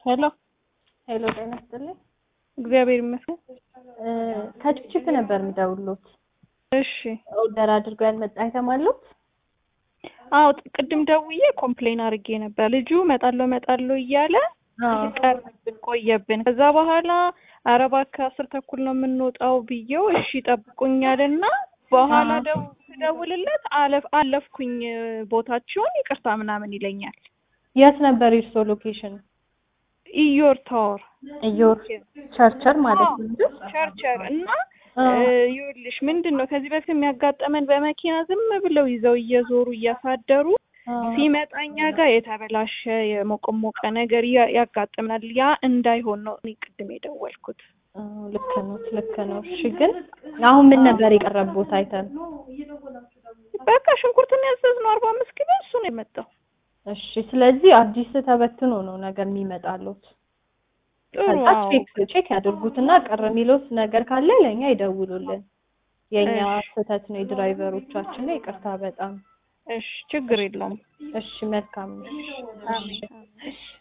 ሄሎ ሄሎ ጤና ይስጥልኝ። እግዚአብሔር ይመስገን። ከችፕችፕ ነበር የምደውልዎት። እሺ ኦርደር አድርገው ያልመጣ አይተም አለዎት? አዎ ቅድም ደውዬ ኮምፕሌን አድርጌ ነበር። ልጁ እመጣለሁ እመጣለሁ እያለ ቀረብን ቆየብን። ከዛ በኋላ ኧረ እባክህ አስር ተኩል ነው የምንወጣው ብዬው እሺ ጠብቁኛልና በኋላ ደው ስደውልለት አለፍ አለፍኩኝ ቦታችሁን ይቅርታ ምናምን ይለኛል። የት ነበር የእርስዎ ሎኬሽን? ኢዮር ታወር ኢዮር ቸርቸር ማለት ነው እንጂ ቸርቸር እና ይኸውልሽ ምንድን ነው ከዚህ በፊት የሚያጋጠመን በመኪና ዝም ብለው ይዘው እየዞሩ እያሳደሩ ሲመጣ እኛ ጋር የተበላሸ የሞቀሞቀ ነገር ያ- ያጋጥመናል። ያ እንዳይሆን ነው እኔ ቅድም የደወልኩት። ልክ ነው ልክ ነው። እሺ ግን አሁን ምን ነበር የቀረብዎት አይተም? በቃ ሽንኩርትን ያዘዝነው አርባ አምስት ኪሎ እሱ ነው የመጣው። እሺ ስለዚህ አዲስ ተበትኖ ነው ነገር የሚመጣሉት። ጥሩ ከዛ አዎ። ቼክ ቼክ ያድርጉትና ቅር የሚሉት ነገር ካለ ለእኛ ይደውሉልን። የእኛ እሺ። ስህተት ነው የድራይቨሮቻችን ነው። ይቅርታ በጣም እሺ ችግር የለውም። እሺ መልካም ነው። አሜን።